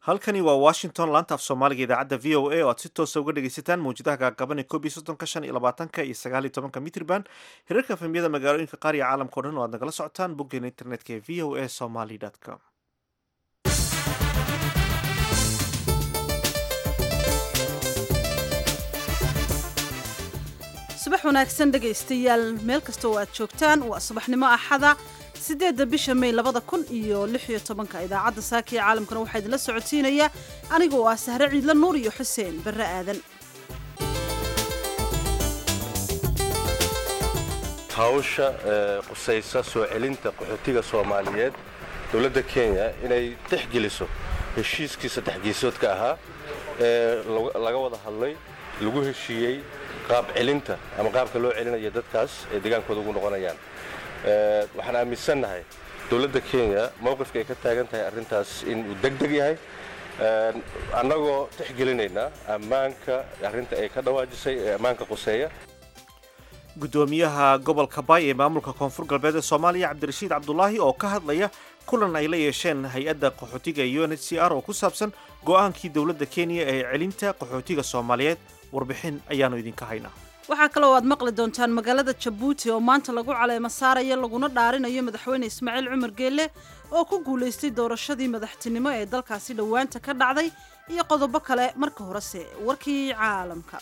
halkani waa washington laanta af soomaaliga idaacadda v o a oo aad si toosa uga dhegaysataan mawjadaha gaagaban ee koob iyo soddonka shan iyo labaatanka iyo sagaal iyo tobanka mitrban hirarka efemyada magaalooyinka qaar iyo caalamka o dhan oo aad nagala socotaan boggeena internetka ee v o a somaly com subax wanaagsan dhegaystayaal meel kasta oo aad joogtaan waa subaxnimo axada siddeedda bisha may labada kun iyo lix iyo tobanka idaacadda saaka ee caalamkana waxaa idinla socotiinaya aniga oo ah sahre ciidla nuur iyo xuseen barre aadan hawsha qusaysa soo celinta qaxootiga soomaaliyeed dowladda kenya inay texgeliso heshiiskii saddexgeesoodka ahaa ee laga wada hadlay lagu heshiiyey qaab celinta ama qaabka loo celinaya dadkaas ay degaankooda ugu noqonayaan waxaan aaminsannahay dowladda kenya mowqifka ay ka taagan tahay arrintaas inuu deg deg yahay annagoo texgelinaynaa ammaanka arrinta ay ka dhawaajisay ee ammaanka quseeya guddoomiyaha gobolka baay ee maamulka koonfur galbeed ee soomaaliya cabdirashiid cabdulaahi oo ka hadlaya kulan ay la yeesheen hay-adda qaxootiga u n h c r oo ku saabsan go'aankii dowladda kenya ee celinta qaxootiga soomaaliyeed warbixin ayaannu idinka haynaa waxaa kaloo aad maqli doontaan magaalada jabuuti oo maanta lagu caleemo saaraya laguna dhaarinayo madaxweyne ismaaciil cumar geelle oo ku guulaystay doorashadii madaxtinimo ee dalkaasi dhowaanta ka dhacday iyo qodobo kale marka horese warkii caalamka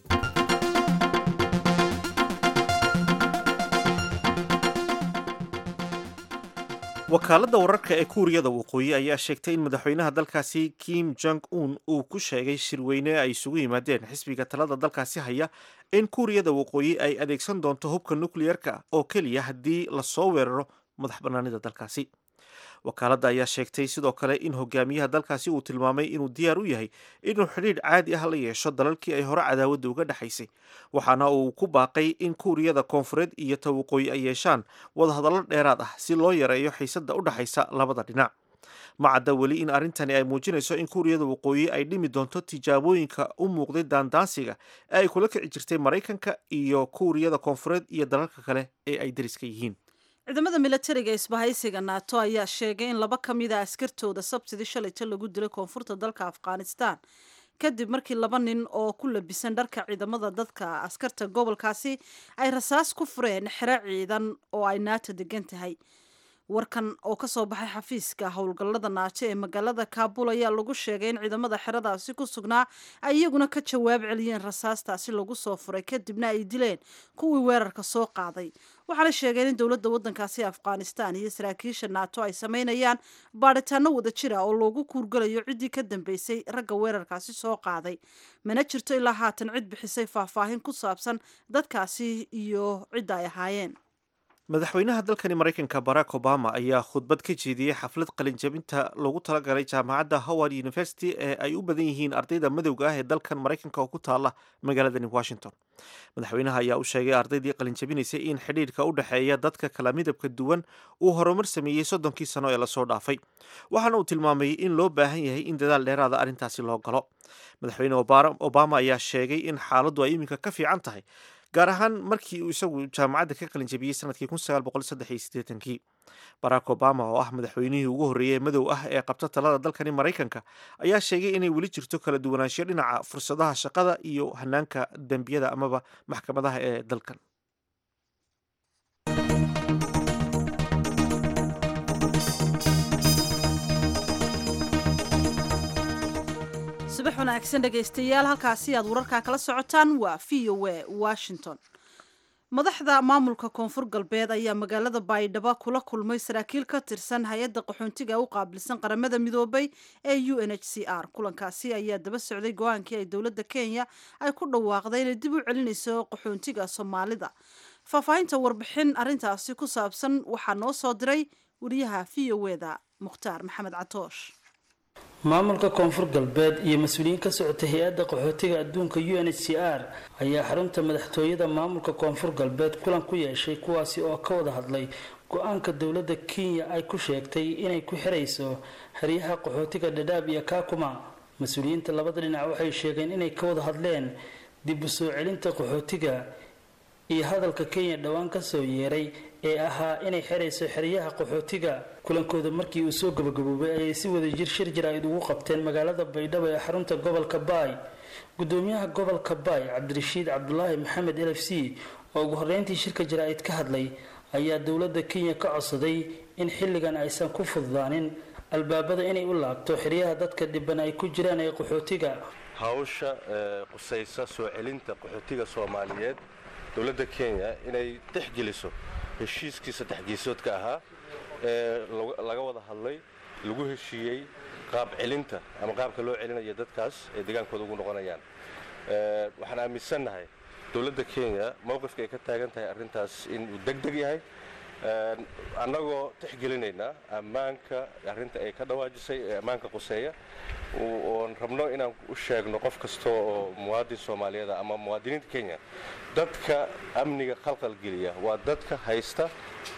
wakaaladda wararka ee kuuriyada waqooyi ayaa sheegtay in madaxweynaha dalkaasi kim jong un uu ku sheegay shirweyne ay isugu yimaadeen xisbiga talada dalkaasi haya in kuuriyada waqooyi ay adeegsan doonto hubka nukliyerka oo keliya haddii lasoo weeraro madax bannaanida dalkaasi wakaaladda ayaa sheegtay sidoo kale in hogaamiyaha dalkaasi uu tilmaamay inuu diyaar u yahay inuu xidhiidh caadi ah la yeesho dalalkii ay hore cadaawadda uga dhexaysay waxaana uu ku baaqay in kuuriyada koonfureed iyo ta waqooyi ay yeeshaan wadahadallo dheeraad ah si loo yareeyo xiisadda u dhexaysa labada dhinac ma cadda weli in arrintani ay muujinayso in kuuriyada waqooyi ay dhimi doonto tijaabooyinka u muuqday daandaansiga ee ay kula kici jirtay maraykanka iyo kuuriyada koonfureed iyo dalalka kale ee ay dariska yihiin ciidamada milatariga isbahaysiga naato ayaa sheegay in laba ka mid a askartooda sabtidii shalayta lagu dilay koonfurta dalka afghanistan kadib markii laba nin oo ku labisan dharka ciidamada dadka askarta gobolkaasi ay rasaas ku fureen xero ciidan oo ay naato degan tahay warkan oo kasoo baxay xafiiska howlgallada naato ee magaalada kaabul ayaa lagu sheegay in ciidamada xeradaasi ku sugnaa ay iyaguna ka jawaab celiyeen rasaastaasi lagu soo furay kadibna ay dileen kuwii weerarka soo qaaday waxaana sheegeen in dowladda waddankaasi afghanistan iyo saraakiisha naato ay sameynayaan baadhitaano wada jira oo loogu kuurgalayo ciddii ka dambeysay ragga weerarkaasi soo qaaday mana jirto ilaa haatan cid bixisay faahfaahin ku saabsan dadkaasi iyo cidda ay ahaayeen madaxweynaha dalkani maraykanka barack obama ayaa khudbad ka jeediyey xaflad qalinjabinta loogu talagalay jaamacadda howard university ee ay u badan yihiin ardayda madowga ah ee dalkan maraykanka oo ku taala magaaladani washington madaxweynaha ayaa u sheegay ardaydii qalinjabinaysay in xidhiidhka u dhexeeya dadka kala midabka duwan uu horumar sameeyey soddonkii sano ee lasoo dhaafay waxaana uu tilmaamay in loo baahan yahay in dadaal dheeraada arrintaasi loo galo madaxweyne obama ayaa sheegay in xaaladdu ay iminka ka fiican tahay gaar ahaan markii uu isagu jaamacadda ka qalinjabiyey sanadkii kii barack obama oo ah madaxweynihii ugu horreeyey madow ah ee qabta talada dalkani maraykanka ayaa sheegay inay weli jirto kala duwanaansho dhinaca fursadaha shaqada iyo hanaanka dembiyada amaba maxkamadaha ee dalkan subax wanaagsan dhegaystayaal halkaasi aad wararkaa kala socotaan waa v o a washington madaxda maamulka koonfur galbeed ayaa magaalada baydhabo kula kulmay saraakiil ka tirsan hay-adda qaxoontiga u qaabilsan qaramada midoobay ee u n h c r kulankaasi ayaa daba socday go-aankii ay dowladda kenya ay ku dhawaaqday inay dib u celinayso qaxoontiga soomaalida faahfaahinta warbixin arintaasi ku saabsan waxaa noo soo diray wariyaha v o eda mukhtaar maxamed catoosh maamulka koonfur galbeed iyo mas-uuliyiin ka socotay hay-adda qaxootiga adduunka u n h c r ayaa xarunta madaxtooyada maamulka koonfur galbeed kulan ku yeeshay kuwaasi oo ka wada hadlay go-aanka dowladda kenya ay ku sheegtay inay ku xirayso xeryaha qaxootiga dhadhaab iyo kaakuma mas-uuliyiinta labada dhinac waxay sheegeen inay ka wada hadleen dib u soo celinta qaxootiga iyo hadalka kenya dhowaan kasoo yeeray ee ahaa inay xerayso xeryaha qaxootiga kulankooda markii uu soo gabagaboobay ayay si wada jir shir jaraa'id ugu qabteen magaalada baydhabo ee xarunta gobolka baay gudoomiyaha gobolka baay cabdirashiid cabdulaahi maxamed l f c oo ugu horreyntii shirka jaraa'id ka hadlay ayaa dowladda kenya ka codsaday in xilligan aysan ku fududaanin albaabada inay u laabto xeryaha dadka dhiban ay ku jiraan ee qaxootiga hawsha qusaysa soo celinta qaxootiga soomaaliyeed dowladda kenya inay tixgeliso heshiiskii saddexgeesoodka ahaa ee laga wada hadlay lagu heshiiyey qaab celinta ama qaabka loo celinayo dadkaas ay degaankooda ugu noqonayaan waxaan aaminsannahay dowladda kenya mowqifka ay ka taagan tahay arrintaas inuu deg deg yahay annagoo tixgelinaynaa ammaanka arrinta ay ka dhawaajisay ee ammaanka quseeya oon rabno inaan u sheegno qof kasta oo muwaadin soomaaliyeeda ama muwaadiniinta kenya dadka amniga khalqalgeliya waa dadka haysta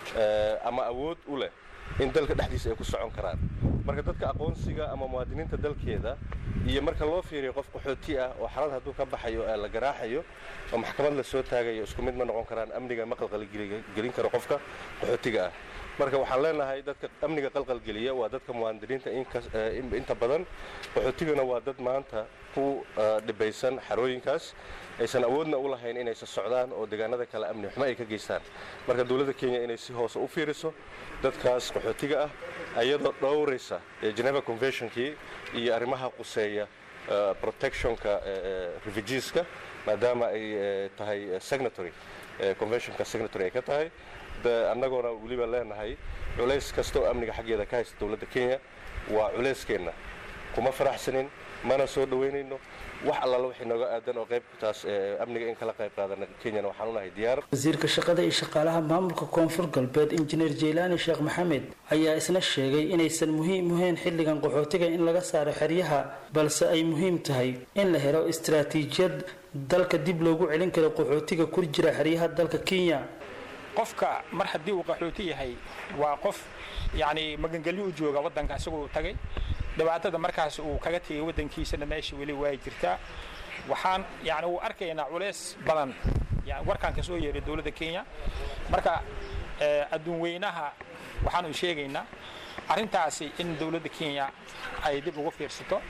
ama awood u leh in dalka dhexdiisa ay ku socon karaan marka dadka aqoonsiga ama muwaadiniinta dalkeeda iyo marka loo fiiriyo qof qaxooti ah oo xalad hadduu ka baxayo la garaaxayo oo maxkamad la soo taagayo isku mid ma noqon karaan amniga ma qalqalgelin karo qofka qaxootiga ah marka waxaan leenahay dadka amniga qalqalgeliya waa dadka muwaadiniinta inta badan qaxootigana waa dad maanta ku dhibaysan xarooyinkaas aysan awoodna u lahayn inaysa socdaan oo deegaanada kale amni xumo ay ka geystaan marka dowladda kenya inay si hoose u fiiriso dadkaas qaxootiga ah iyadoo dhowraysa geneva conventionkii iyo arrimaha quseeya protectionka refugeeska maadaama ay tahay signatory conventionka signatory ay ka tahay annagoona weliba leenahay culays kasta oo amniga xaggeeda ka haysta dowladda kenya waa culeyskeenna kuma faraxsanin mana soo dhoweynayno wax allaala waxay nooga aadan oo qaybtaas amniga in kala qayb qaadana kenyana waxaan u nahay diyaar wasiirka shaqada iyo shaqaalaha maamulka koonfur galbeed injineer jeylaani sheekh maxamed ayaa isna sheegay inaysan muhiim uhayn xilligan qaxootiga in laga saaro xeryaha balse ay muhiim tahay in la helo istaraatiijiyad dalka dib loogu celin karo qaxootiga ku jira xeryaha dalka kenya qofka mar haddii uu qaxooti yahay waa qof yacni magangelyo u jooga waddanka isagoo tagay dhibaatada markaas uu kaga tegay waddankiisana meesha weli waa jirtaa waxaan yani uu arkaynaa culays badan yani warkaan ka soo yeeray dowladda kenya marka adduun weynaha waxaanu sheegaynaa arrintaasi in dowladda kenya ay dib ugu fiirsato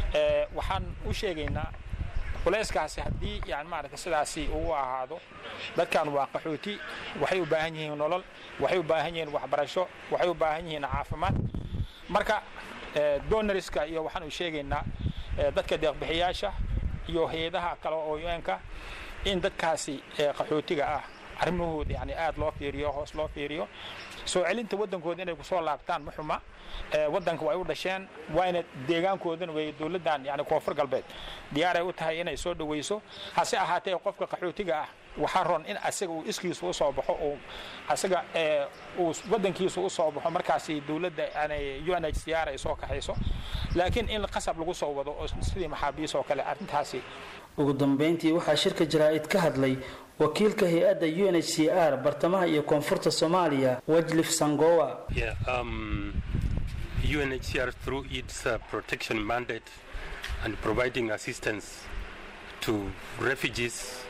waxaan u sheegaynaa culayskaasi haddii yani maaragta sidaasi uu ahaado dadkan waa qaxooti waxay u baahan yihiin nolol waxay u baahan yihiin waxbarasho waxay u baahan yihiin caafimaad marka donoriska iyo waxaan u sheegaynaa dadka deeqbixiyaasha iyo hay-adaha kale oo un-ka in dadkaasi qaxootiga ah arrimahooda yani aad loo fiiriyo hoos loo fiiriyo soo celinta waddankooda inay kusoo laabtaan ma xuma waddanka way u dhasheen waayna deegaankoodana way dowladdan yani koonfur galbeed diyaaray u tahay inay soo dhawayso hase ahaatee qofka qaxootiga ah waxaa ron in asaga uu iskiisu u soo baxo uu asaga uu waddankiisu u soo baxo markaasi dowladda u n h c r ay soo kaxayso laakiin in qasab lagu soo wado oo sidii maxaabiis oo kale arrintaasi ugu dambeyntii waxaa shirka jaraa'id ka hadlay wakiilka hay-adda u n h c r bartamaha iyo koonfurta soomaaliya wajlif sangowa Yeah, um, UNHCR through its uh, protection mandate and providing assistance to refugees,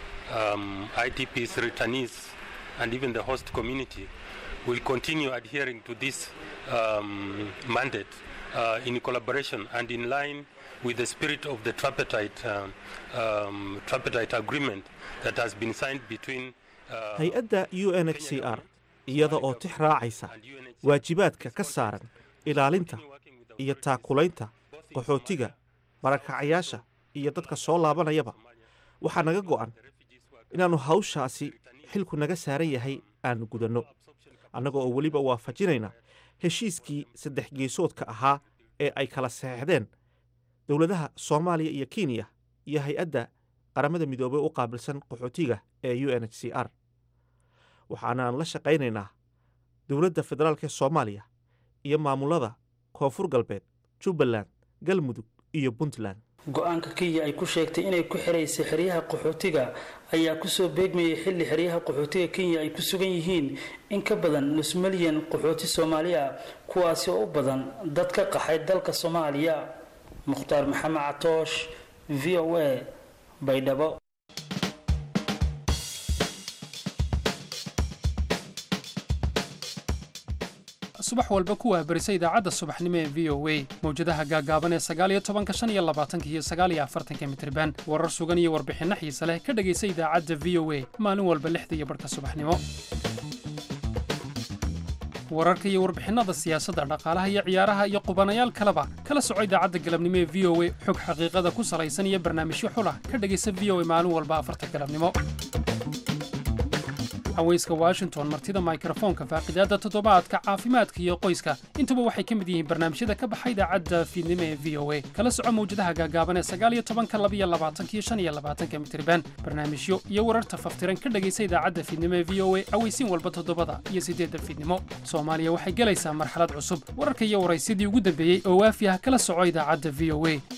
um, IDPs, returnees, and even the host community will continue adhering to this um, mandate uh, in collaboration and in line with the spirit of the tripartite, um, um, tripartite agreement that has been signed between uh, hay-adda u n h c r iyada oo tix raacaysa waajibaadka ka saaran ilaalinta iyo taakulaynta qaxootiga barakacayaasha iyo dadka soo laabanayaba waxaa naga go'an inaannu hawshaasi xilku naga saaran yahay aanu gudanno annaga oo weliba waafajinayna heshiiskii saddex geesoodka ahaa ee ay kala saxeixdeen dowladaha soomaaliya iyo kenya iyo hay-adda qaramada midoobey u qaabilsan qaxootiga ee u n h c r waxaanaan la shaqaynaynaa dowladda federaalk ee soomaaliya iyo maamulada koonfur galbeed jubbaland galmudug iyo puntland go-aanka kenya ay ku sheegtay inay ku xiraysay xeryaha qaxootiga ayaa kusoo beegmayay xilli xeryaha qaxootiga kenya ay ku sugan yihiin in ka badan nus milyan qaxooti soomaali ah kuwaasi oo u badan dad ka qaxay dalka soomaaliya mukhtaar maxamed catoosh v o a baydhabo subax walba ku waahbarisa idaacadda subaxnimo ee v o a mawjadaha gaagaaban ee sagaaliyo tobanka shan iyo labaatanka iyo sagaaliyo afartanka mitriban warar sugan iyo warbixinno xiise leh ka dhegaysa idaacadda v o a maalin walba lixda iyo barhka subaxnimo wararka iyo warbixinnada siyaasadda dhaqaalaha iyo ciyaaraha iyo qubanayaal kaleba kala soco idaacadda galabnimo ee v o a xog xaqiiqada ku salaysan iyo barnaamijyo xulah ka dhegaysa v o a maalin walba afarta galabnimo haweyska washington martida mikrofoonka faaqidaadda toddobaadka caafimaadka iyo qoyska intuba waxay ka mid yihiin barnaamijyada ka baxa idaacadda fiidnimo ee v o a kala soco mawjadaha gaagaaban ee sagaaliyo tobanka labiyo labaatanka iyo shan iyo labaatanka mitriban barnaamijyo iyo wararta faftiran ka dhegaysa idaacadda fiidnimo ee v o a aweysiin walba toddobada iyo siddeedda fiidnimo soomaaliya waxay gelaysaa marxalad cusub wararka iyo waraysyadii ugu dambeeyey oo waafi ah kala soco idaacadda v o a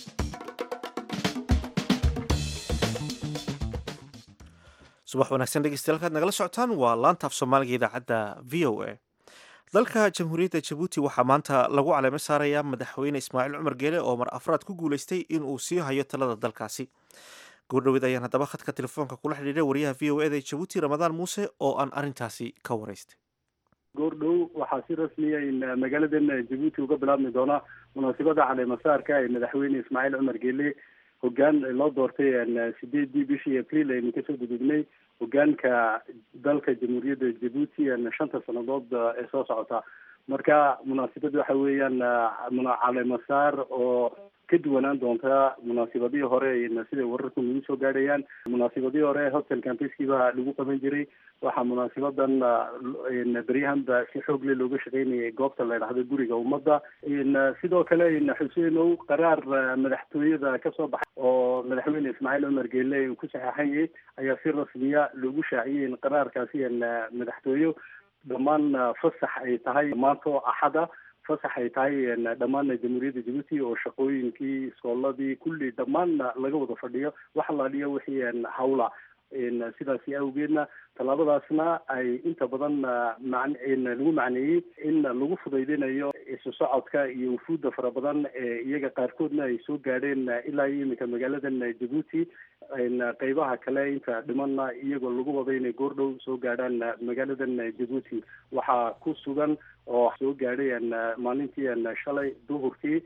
subax wanaagsan dhegeystayaal kaad nagala socotaan waa laanta af soomaaliga idaacadda v o a dalka jamhuuriyadda jabuuti waxaa maanta lagu caleemo saarayaa madaxweyne ismaaciil cumar geele oo mar afraad ku guuleystay inuu sii hayo talada dalkaasi goordhoweed ayaan haddaba khadka telefoonka kula xidhiidhay wariyaha v o eda ee jabuuti ramadaan muuse oo aan arrintaasi ka waraystay goordhow waxaa si rasmiya in magaaladan jabuuti uga bilaabmi doona munaasabada caleemasaarka ee madaxweyne ismaaciil cumar geele hogaan loo doortay sideedii bishii april aynu kasoo gudugnay hogaanka dalka jamhuuriyadda jabuuti shanta sanadood ee soo socota marka munaasabad waxa weeyaan caleemasaar oo ka duwanaan doonta munaasibadihii hore siday wararku nagu soo gaadhayaan munaasibadihii hore hotel campeski baa lagu qaban jiray waxaa munaasabadan beryahanba si xoog le looga shaqeynayay goobta la idhahdo guriga ummadda sidoo kale xuseenow qaraar madaxtooyada kasoo baxay oo madaxweyne ismaaciil cumar geele uu ku saxeexanyay ayaa si rasmiya loogu shaaciyay in qaraarkaasi madaxtooye dhammaan fasax ay tahay maanto axada fasax ay tahay dhammaan jamhuuriyadda jabuuti oo shaqooyinkii iskooladii kulli dhammaan laga wada fadhiyo wax alaaliyo wixii hawla sidaasi awgeedna tallaabadaasna ay inta badan lagu macneeyey in lagu fudaydinayo isu socodka iyo wufuudda fara badan ee iyaga qaarkoodna ay soo gaadheen ilaa iyo iminka magaaladan jabuuti qeybaha kale inta dhimanna iyagoo lagu wada inay goordhow soo gaadhaan magaaladan jabuuti waxaa ku sugan oo soo gaadhay maalintii shalay duhurkii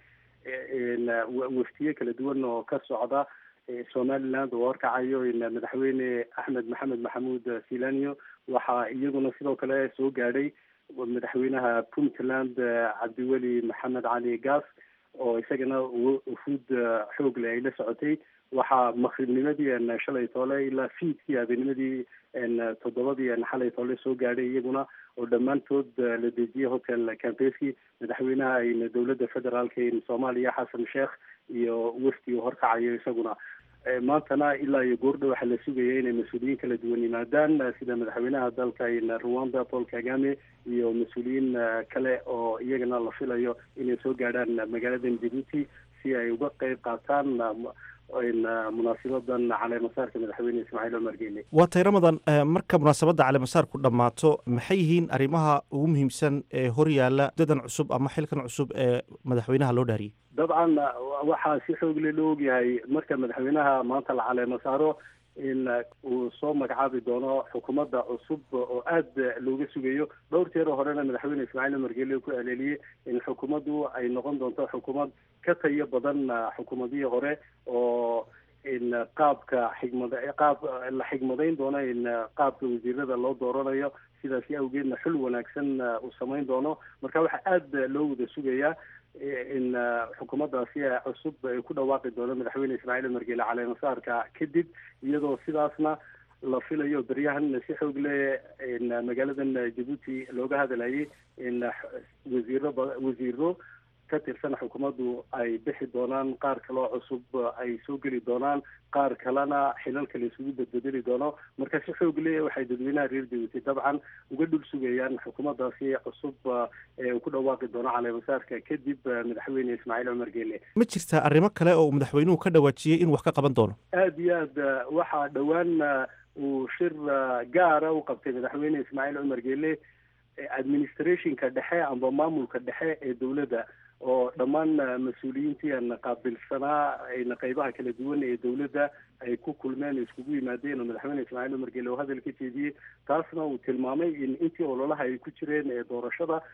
waftiye kala duwan oo ka socda somaliland oo horkacayo madaxweyne axmed maxamed maxamuud silaniyo waxaa iyaguna sidoo kale soo gaadhay madaxweynaha puntland cabdiweli maxamed cali gas oo isagana wufuud xoogle ay la socotay waxaa makribnimadii shalay toole ilaa fiidkii habeennimadii toddobadii xalay toole soo gaadhay iyaguna oo dhammaantood la dejiyay hotel campeski madaxweynaha dowladda federaalka soomaaliya xasan sheekh iyo wafdi uu horkacayo isaguna maantana ilaa iyo goordho waxaa la sugaya inay mas-uuliyiin kala duwan yimaadaan sida madaxweynaha dalka rwanda paul kagame iyo mas-uuliyiin kale oo iyagana la filayo inay soo gaadhaan magaaladan jabuuti si ay uga qeyb qaataan munaasabadan caleemasaarka madaxweyne ismaaciil cumar geele waa tay ramadan marka munaasabadda caleemasaarku dhammaato maxay yihiin arrimaha ugu muhiimsan ee hor yaalla dadan cusub ama xilkan cusub ee madaxweynaha loo dhaariyey dabcan waxaa si xoogle loo ogyahay marka madaxweynaha maanta la caleemo saaro in uu soo magacaabi doono xukuumadda cusub oo aada looga sugayo dhowr jeer horena madaxweyne ismaaciil cumar geele ku aleeliyey in xukuumaddu ay noqon doonto xukuumad ka tayo badan xukuumadihii hore oo in qaabka xigmad qaab la xigmadayn doono in qaabka wasiirada loo dooranayo sidaasi awgeedna xul wanaagsan uu samayn doono marka waxaa aada loo wada sugayaa in xukuumaddaasi cusub ay ku dhawaaqi doono madaxweyne ismaaciil cumar geele caleemasaarka kadib iyadoo sidaasna la filayo beryahan si xoog le magaaladan jabuuti looga hadlayay in wasiiro wasiiro ka tirsan xukuumaddu ay bixi doonaan qaar kaloo cusub ay soo geli doonaan qaar kalena xilalka la isugu bedbedeli doono marka si xoog le waxay dadweynaha reer jabuuti dabcan uga dhul sugayaan xukuumaddaasi cusub ee uu ku dhawaaqi doono caleemasaarka kadib madaxweyne ismaaciil cumar geele ma jirtaa arrimo kale oo madaxweynuhu ka dhawaajiyey inuu wax ka qaban doono aada iyo aad waxaa dhowaan uu shir gaara u qabtay madaxweyne ismaaciil cumar geele administrationka dhexe amba maamulka dhexe ee dowladda oo dhammaan mas-uuliyiintii aan qaabilsanaa qeybaha kala duwan ee dowladda ay ku kulmeen iskugu yimaadeen oo madaxweyne ismaaciil cumar geele oo hadal ka jeediyey taasna uu tilmaamay in intii ololaha ay ku jireen ee doorashada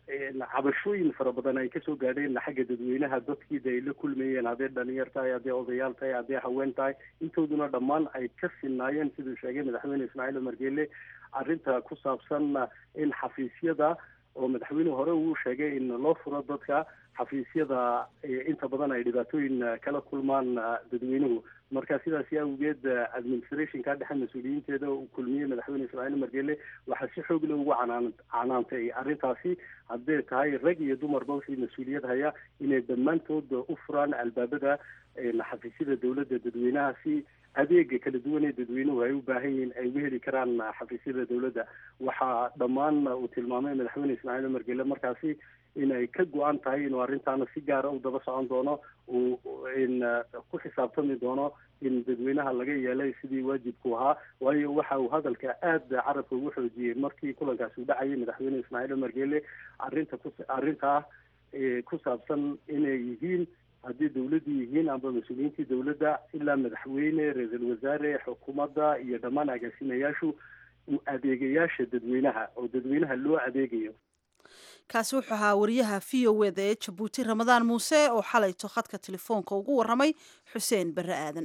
cabashooyin fara badan ay kasoo gaadheen xagga dadweynaha dadkii de ay la kulmayeen hadday dhalinyar tahay hadday odayaal tahay hadday haween tahay intooduna dhammaan ay ka sinaayeen siduu sheegay madaxweyne ismaaciil umar geele arrinta ku saabsan in xafiisyada oo madaxweynuhu hore uu sheegay in loo furo dadka xafiisyada inta badan ay dhibaatooyin kala kulmaan dadweynuhu marka sidaasi awgeed administrationka dhexe mas-uuliyiinteeda uu kulmiyey madaxweyne ismaaciil umar geele waxaa si xoog le ugu canaan canaantay arrintaasi hadday tahay rag iyo dumarba wixii mas-uuliyad haya inay dhammaantood u furaan albaabada xafiisyada dowladda dadweynaha si adeega kala duwan ee dadweynuhu ay u baahan yihiin ay uga heli karaan xafiisyada dowladda waxaa dhammaan uu tilmaamay madaxweyne ismaaciil umar geele markaasi inay ka go-an tahay inuu arrintaana si gaara u daba socon doono uu ku xisaabtami doono in dadweynaha laga yeelay sidii waajibku ahaa waayo waxa uu hadalka aada carabka ugu xoojiyey markii kulankaasi u dhacayay madaxweyne ismaaciil umar geele arrinta ku arrintaa ku saabsan inay yihiin haddii dawladdu yihiin amba mas-uuliyiintii dawladda ilaa madaxweyne ra-iisul wasaare xukuumadda iyo dhammaan agaasimayaashu adeegayaasha dadweynaha oo dadweynaha loo adeegayo kaasi wuxuu ahaa wariyaha v o eda ee jabuuti ramadaan muuse oo xalayto khadka telefoonka ugu waramay xuseen barre aadan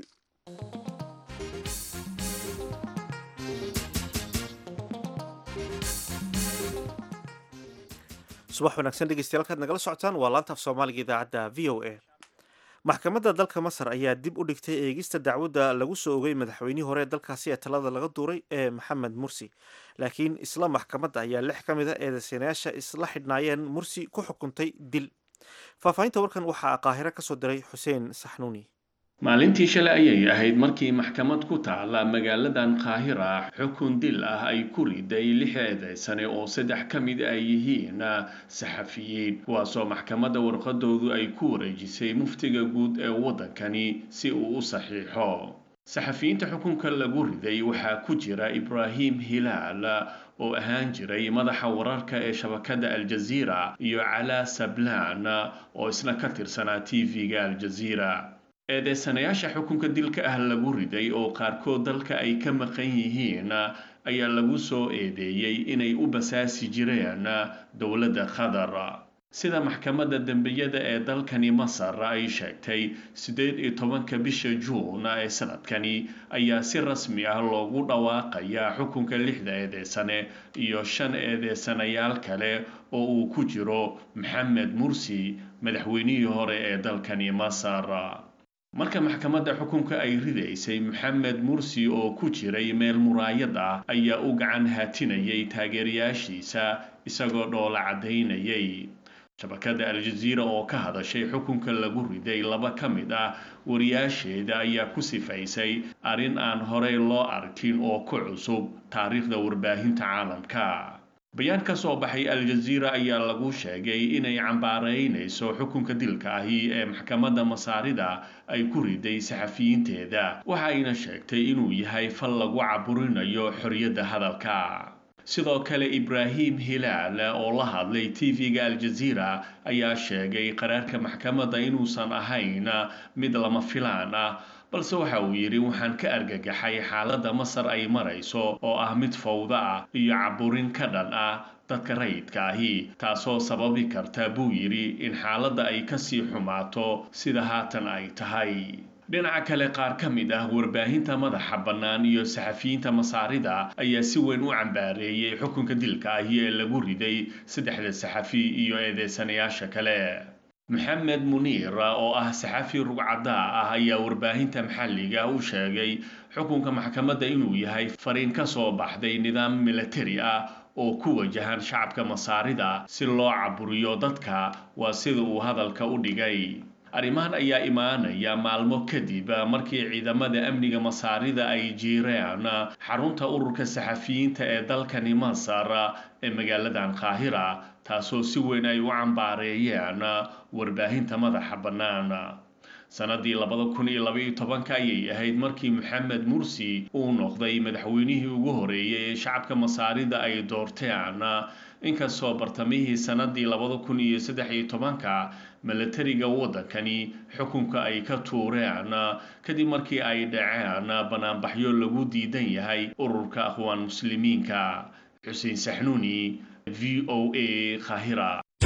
subax wanaagsan dhegeystayaal kaad nagala socotaan waa laanta af soomaaliga idaacadda v o a maxkamadda dalka masar ayaa dib u dhigtay eegista dacwadda lagu soo ogay madaxweynihii hore ee dalkaasi ee talada laga duuray ee maxamed mursi laakiin isla maxkamadda ayaa lix ka mid a eedeysanayaasha isla xidhnaayeen mursi ku xukuntay dil faahfaahinta warkan waxaa qaahiro ka soo diray xuseen saxnuuni maalintii shalay ayay ahayd markii maxkamad ku taala magaaladan qaahira xukun dil ah ay ku riday lix eedeysane oo saddex ka mid ay yihiin saxafiyiin kuwaasoo maxkamadda warqadoodu ay ku wareejisay muftiga guud ee waddankani si uu u saxiixo saxafiyiinta xukunka lagu riday waxaa ku jira ibraahim hilaal oo ahaan jiray madaxa wararka ee shabakadda aljaziira iyo calaa sablaan oo isna ka tirsanaa tv-ga aljaziira eedeysanayaasha xukunka dilka ah lagu riday oo qaarkood dalka ay ka maqan yihiin ayaa lagu soo eedeeyey inay u basaasi jireen dowladda qatar sida maxkamadda dembiyada ee dalkani masar ay sheegtay siddeed iyo tobanka bisha juun ee sanadkani ayaa si rasmi ah loogu dhawaaqayaa xukunka lixda eedeysane iyo shan eedeysanayaal kale oo uu ku jiro maxamed mursi madaxweynihii hore ee dalkani masar marka maxkamadda xukunka ay ridaysay maxamed mursi oo ku jiray meel muraayad ah ayaa u gacan haatinayay taageerayaashiisa isagoo dhoola caddaynayay shabakadda aljaziira oo ka hadashay xukunka lagu riday laba ka mid ah wariyaasheeda ayaa ku sifaysay arrin aan horey loo arkin oo ku cusub taariikhda warbaahinta caalamka bayaan ka soo baxay aljaziira ayaa lagu sheegay inay cambaaraynayso xukunka dilka ahi ee maxkamadda masaarida ay ku riday saxafiyiinteeda waxayna sheegtay inuu yahay fal lagu caburinayo xorriyadda hadalka sidoo kale ibraahim hilaal oo la hadlay tv-ga aljaziira ayaa sheegay qaraarka maxkamadda inuusan ahayn mid lama filaan ah balse waxa uu yidhi waxaan ka argagaxay xaaladda masar ay marayso oo ah mid fawda ah iyo caburin ka dhan ah dadka rayidka ahi taasoo sababi karta buu yidhi in xaaladda ay kasii xumaato sida haatan ay tahay dhinaca kale qaar ka mid ah warbaahinta madaxa bannaan iyo saxafiyiinta masaarida ayaa si weyn u cambaareeyey xukunka dilka ahi ee lagu riday saddexda saxafi iyo eedeysanayaasha kale maxamed muniir oo ah saxafi rugcadaa ah ayaa warbaahinta maxalliga u sheegay xukunka maxkamadda inuu yahay fariin ka soo baxday nidaam milatari ah oo ku wajahan shacabka masaarida si loo caburiyo dadka waa sida uu hadalka u dhigay arrimahan ayaa imaanaya maalmo kadib markii ciidamada amniga masaarida ay jiireen xarunta ururka saxafiyiinta ee dalkani masar ee magaaladan qaahira taasoo si weyn ay u cambaareeyeen warbaahinta madaxa bannaan sanadii labada kun iyo labaiyo tobanka ayay ahayd markii maxamed mursi uu noqday madaxweynihii ugu horeeyay ee shacabka masaarida ay doorteen inkastoo bartamihii sanadii labada kun iyo saddex iyo tobanka milatariga waddankani xukunka ay ka tuureen kadib markii ay dhaceen banaanbaxyo lagu diidan yahay ururka akhwaan muslimiinka xuseen saxnuuni v o a khahira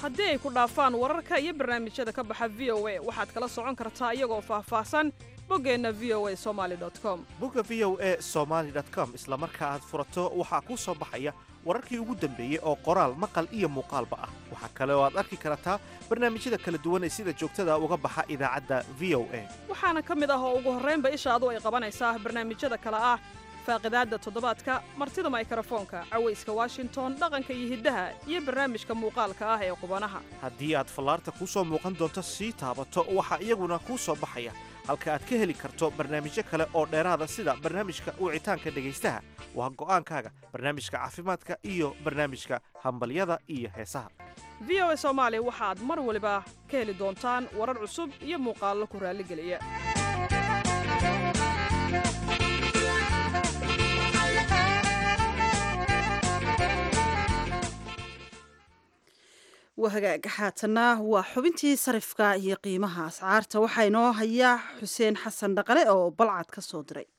haddii ay ku dhaafaan wararka iyo barnaamijyada ka baxa v o a waxaad kala socon kartaa iyagoo faahfaahsan boggeenna v o a somali com bogga v o a somaly com isla marka aad furato waxaa kuu soo baxaya wararkii ugu dambeeyey oo qoraal maqal iyo muuqaalba ah waxaa kale oo aad arki kartaa barnaamijyada kala duwan ee sida joogtada uga baxa idaacadda v o a waxaana ka mid ah oo ugu horraynba ishaadu ay qabanaysaa barnaamijyada kale ah faaqidaadda toddobaadka martida maykrofoonka cawayska washington dhaqanka iyo hiddaha iyo barnaamijka muuqaalka ah ee qubanaha haddii aad fallaarta kuu soo muuqan doonto sii taabato waxaa iyaguna kuu soo baxaya halka aad ka heli karto barnaamijyo kale oo dheeraada sida barnaamijka wicitaanka dhegaystaha waa go'aankaaga barnaamijka caafimaadka iyo barnaamijka hambalyada iyo heesaha v o a soomaali waxaad mar waliba ka heli doontaan warar cusub iyo muuqaallo ku raalligeliya waa hagaaga xaatanna waa xubintii sarifka iyo qiimaha ascaarta waxaa inoo hayaa xuseen xasan dhaqale oo balcad ka soo diray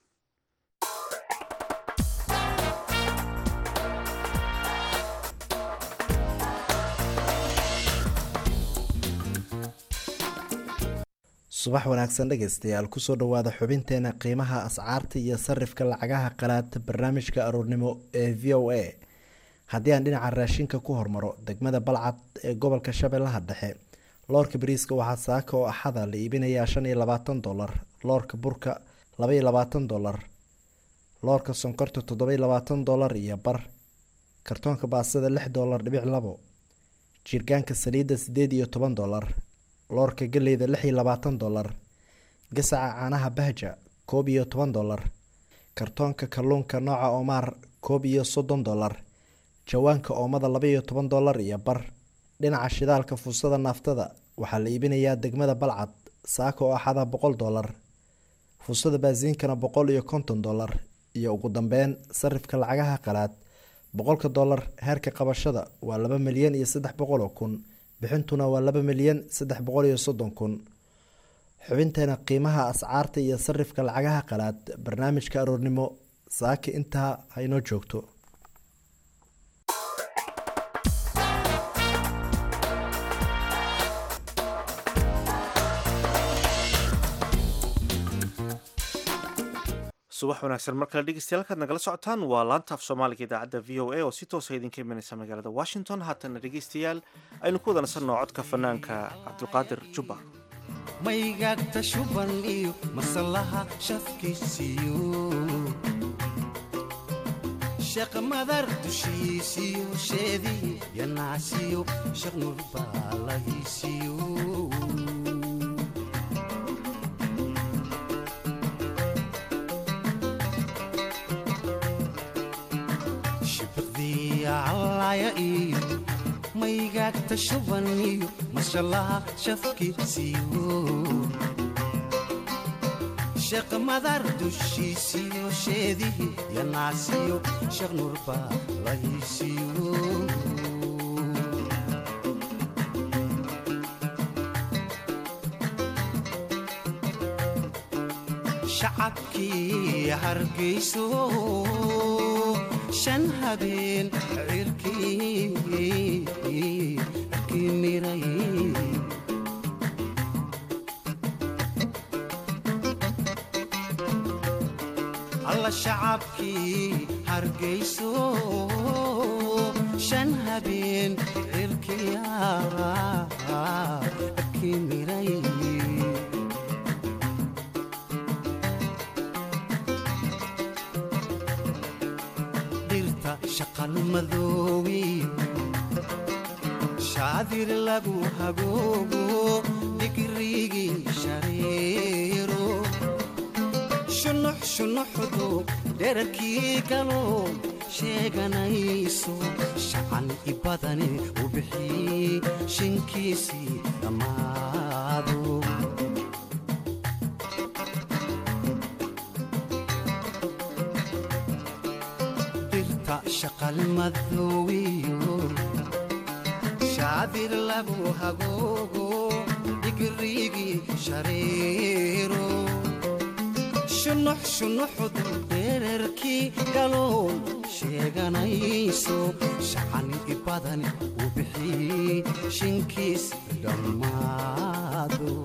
subax wanaagsan dhegaystayaal kusoo dhowaada xubinteena qiimaha ascaarta iyo sarifka lacagaha qalaad barnaamijka aroornimo ee v o a haddii aan dhinaca raashinka ku hormaro degmada balcad ee gobolka shabeellaha dhexe loorka bariiska waxaa saaka oo axada la iibinayaa shan iyo labaatan dolar loorka burka laba iyo labaatan dolar loorka sonkorta toddoba iyo labaatan dolar iyo bar kartoonka baasada lix dolar dhibic labo jirgaanka saliidda sideed iyo toban dolar loorka galeyda lix iyo labaatan dolar gasaca caanaha bahja koob iyo toban dolar kartoonka kalluunka nooca omaar koob iyo soddon dolar jawaanka oomada laba iyo toban dolar iyo bar dhinaca shidaalka fuusada naaftada waxaa la iibinayaa degmada balcad saaka oo axada boqol dolar fuusada baasiinkana boqol iyo konton dolar iyo ugu dambeyn sarifka lacagaha qalaad boqolka dolar heerka qabashada waa laba milyan iyo saddex boqol oo kun bixintuna waa laba milyan saddex boqol iyo soddon kun xubinteena qiimaha ascaarta iyo sarifka lacagaha qalaad barnaamijka aroornimo saaka intaa haynoo joogto subax wanaagsan mar kale dhegeystayaal kaad nagala socotaan waa laanta af soomaaliga idaacadda v o a oo si toosa idinka imanaysa magaalada washington haatana dhegeystayaal aynu ku wada nasanno codka fanaanka cabdulqaadir jubba maygagta shuban iyo masalaha shafkiisiyo sheeq madar dushiisiyo sheedii yanaasiyo sheekh nurbaalahiisiyo shibiqdiyacalaaya iyo maygagta shuban iyo masalaha shafkiisiyo sheekh madar dushiisiyo sheedihii yanaasiyo sheekh nurbaalahiisiyo shacabkii hargayso shan habeen cirkii miray alla shacabkii hargayso shan habeen cirkii miray dhirta shaqalmadoowi shaadir lagu hagoogo digrigii shareero shunux shunuxdu dherarkii galow sheeganayso shacan i badani u bixii shinkiisii dhammaado dirta shaqalmadoowiyo shaadir lagu hagoogo digrigii shareero shunux shunuxdu dherarkii galow sheeganayso shacan i badan u bixi wixii shinkiis dhammaado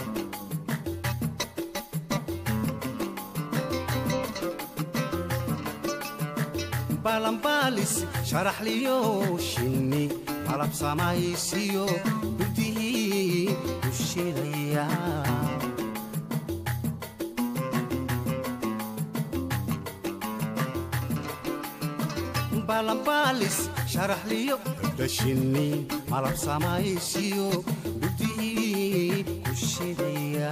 balanbaalis sharaxliyo shinni malab samaysiyo gudihii u shidaya balanbaalis sharaxliyo dashinni malab samaysiyo gudihii ku shidaya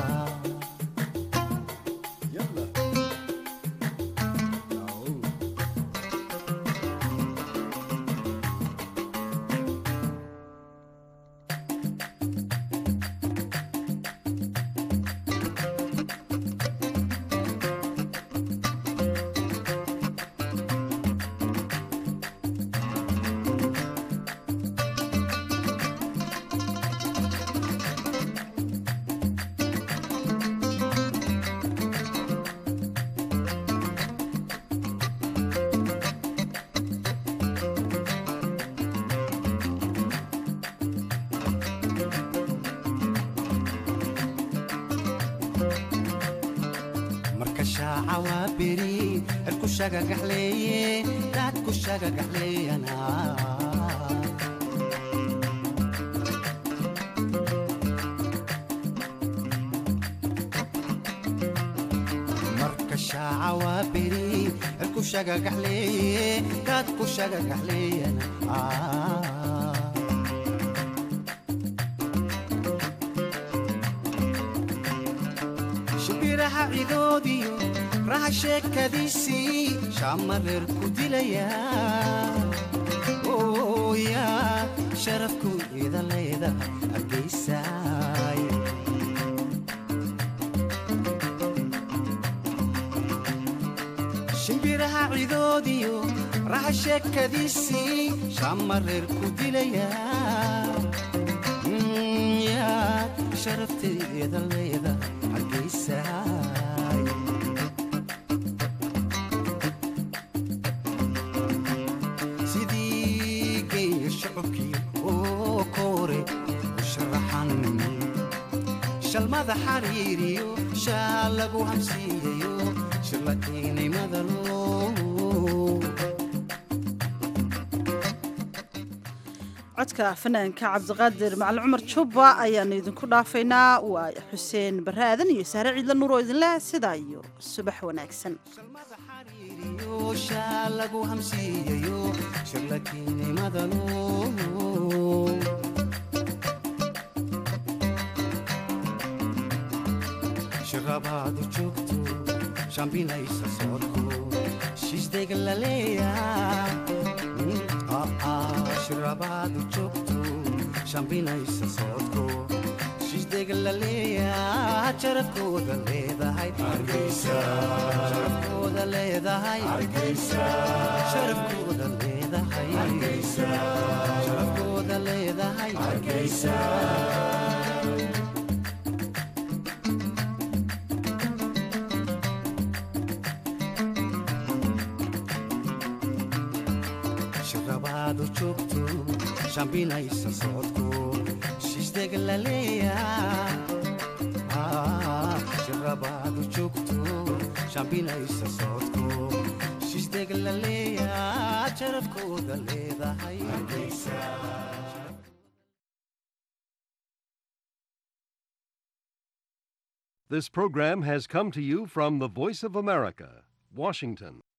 marka shaaca waa beri herku shagagaxleeye daadku shagagaxleeyana marka shaaca waa beri herku shagagaxleeye daadku shagagaxleeyana shibiraha cidoodiyo raha sheekadiisii shaamareer ku dilaya ooya sharafku ida leeda hargeysaay shimbiraha cidoodiyo raha sheekadiisii shaamareer ku dilaya Mm, yaad sharafteeda leeda hargeysaay sidii geeya shacabkii oo koore u sharaxan shalmada xariiriyo shaal lagu hamsiiyayo shirlakiinimadalo codka fanaanka cabdiqaadir macalin cumar jubba ayaanu idinku dhaafaynaa waa xuseen barre aadan iyo sahre ciidla nuur oo idinleh sidaa iyo subax wanaagsan shaal lagu hamsiiyayo shirlakiinimadalo shirabaadu joogto shambinaysa soodko shiisdayga laleeya shirabaadu joogto shambinaysa soodko shiisdayga laleeya jarafkooda leedahay sharafkooda leedahay sharafkooda leedahay sharafkooda leedahay shirabaadu joogto shambinaysa socodko shiisdega laleeya shirabaadu joogto shambinaysa socodko shiisdega laleeya jarafkooda leedahay This program has come to you from the Voice of America, Washington.